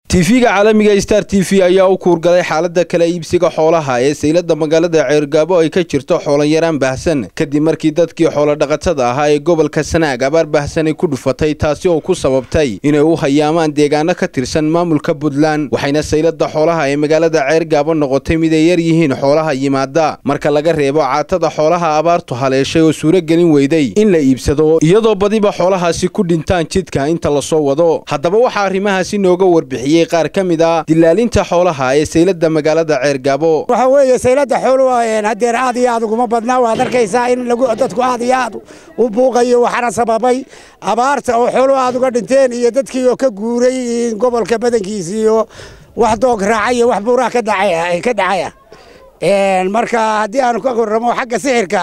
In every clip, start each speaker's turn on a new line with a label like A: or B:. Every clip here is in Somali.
A: tv-ga caalamiga star t v ayaa u kuurgalay xaalada kala iibsiga xoolaha ee saylada magaalada ceergaabo ay ka jirto xoolanyaraan baahsan kadib markii dadkii xoolodhaqatada ahaa ee gobolka sanaag abaar baahsanay ku dhufatay taasi oo ku sababtay inay u hayaamaan deegaano ka tirsan maamulka puntland waxayna saylada xoolaha ee magaalada ceergaabo noqotay mid ay yar yihiin xoolaha yimaada marka laga reebo caatada xoolaha abaartu haleeshay oo suuragelin weyday in la iibsado iyadoo badiba xoolahaasi ku dhintaan jidka inta lasoo wado haddaba waxaa arrimahaasi nooga warbixiyey qaar ka mid a dilaalinta xoolaha ee saylada magaalada ceergaabo
B: waxa weeye saylada xooluhu hadeer aad iyo aad uguma badnaa waad arkaysaa in dadku aad iyo aad u buuqayo waxaana sababay abaarta oo xooluhu aad uga dhinteen iyo dadkii oo ka guuray gobolka badankiisa iyo wax doog raacay iyo wax buuraha ka dhacaya marka haddii aanu ka warramo xagga sixirka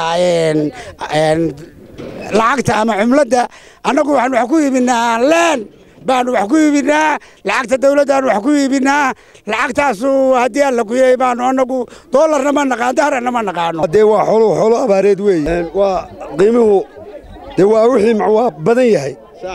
B: lacagta ama cumladda annagu waxaan wax ku iibinaa leen baanu wax ku iibinaa lacagta dawladdaanu wax ku iibinaa lacagtaasu haddii alla kuyey baanu annagu doolarna ma naqaan daharana ma naqaano
C: dee waa xooluhu xoolo abaareed weeye waa qiimuhu dee waa wixii waa badan yahay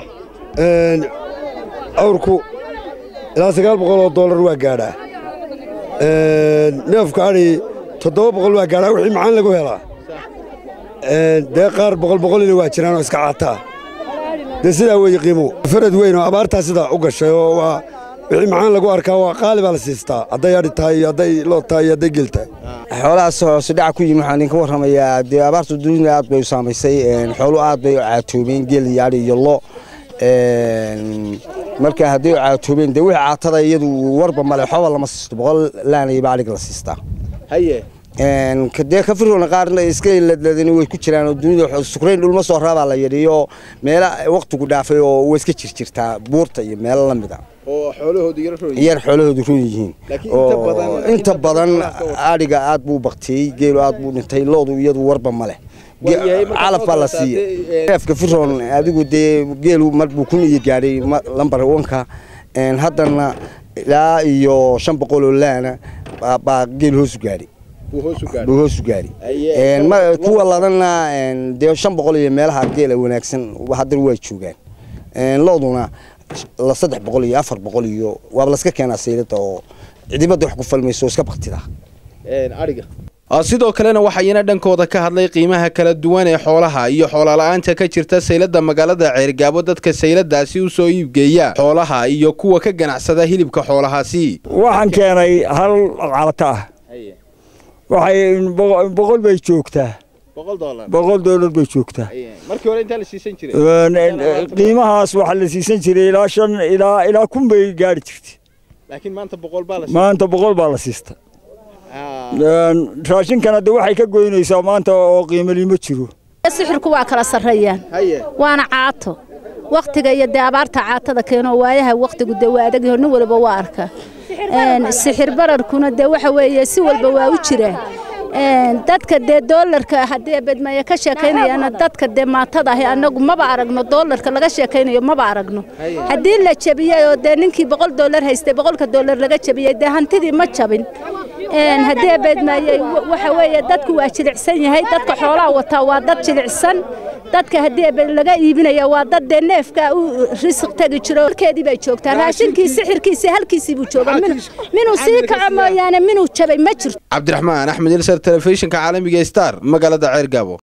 C: awrku ilaa sagaal boqol oo doolar waa gaadhaa neefka adhi toddoba boqol waa gaadhaa wixii macaan lagu helaa dee qaar boqol boqolina waa jiraan oo iska caataa dee sidaa weeye qiimuhu farad weyn oo abaartaa sidaa u gashay oo waa wixii macaan lagu arkaa waa qaali baa la siistaa hadday adhi tahay iyo hadday loo tahay iyo hadday gel tahay
D: xoolahaas hoose dhaca ku yimi waxaan idinka warramayaa dee abaarta dunida aad bay u saamaysay xoolu aad bay u caatoobeen geel iyo adhi iyo lo marka hadday u caatoobeen dee wixii caatada iyadu warba male xooba lama siisto boqol laanayba adhiga la siistaa
A: haye
D: dee ka firona qaarna iska ladladani way ku jiraan oo dunida sukrayn dhulma soo raabaa la yidhiyo meela waqtigu dhaafay oo way iska jirjirtaa buurta iyo meelo la mid a
A: oo xoolahoodu
D: yar xoolahoodu run yihiin inta badan adhiga aad buu baktiyey geelu aad buu dhintay loodu iyadu warba ma leh calaf baa la siiyey neefka firon adigu dee geelu mar buu kun iyo gaadhay lambar wanka haddana ilaa iyo shan boqol oo laana baa geel hoosu gaadhay buu hoosu gaari kuwa ladana dee shan boqol iyo meelaha geela wanaagsan haddana waa joogaan looduna la saddex boqol iyo afar boqol iyo waaba laska keenaa saylada oo cidibada wax ku falmayso iska baktida
A: sidoo kalena waxayna dhankooda ka hadlay qiimaha kala duwan ee xoolaha iyo xoolala-aanta ka jirta saylada magaalada ceergaabo dadka sayladaasi u soo iibgeeya xoolaha iyo kuwa ka ganacsada hilibka xoolahaasi
E: waxaan keenay hal calata ah waxay boqol bay joogtaa boqol doolar bay joogtaa qiimahaas waxaa la siisan jiray ilaa shan ilaa ilaa kun bay gaari jirtay maanta boqol baa la siista raashinkana de waxay ka goynaysaa maanta oo qiimalimo jiro
F: sixirku waa kala sarreeyaan waana caato wakhtiga iyo dee abaarta caatada keeno waayaha wakhtigu dee waa adagyaho nin walba waa arkaa sixir bararkuna dee waxa weeye si walba waa u jiraan dadka dee doolarka haddii bedmaya ka sheekaynayana dadka dee maatada ahi annagu maba aragno doolarka laga sheekaynayo maba aragno haddii la jabiyey oo dee ninkii boqol doolar haystay boqolka doolar laga jabiyey dee hantidii ma jabin haddii bedmayey waxa weeye dadku waa jilicsan yahay dadka xoolaha wataa waa dad jilicsan dadka haddii laga iibinaya waa dad dee neefka u risiq tegi jiro halkeedii bay joogtaa raashinkii sixirkiisii halkiisii buu joogaa minuu sii kaco mooyaane minuu jabay ma jirto
A: cabdiraxmaan axmed ilsar telefishinka caalamiga star magaalada ceergaabo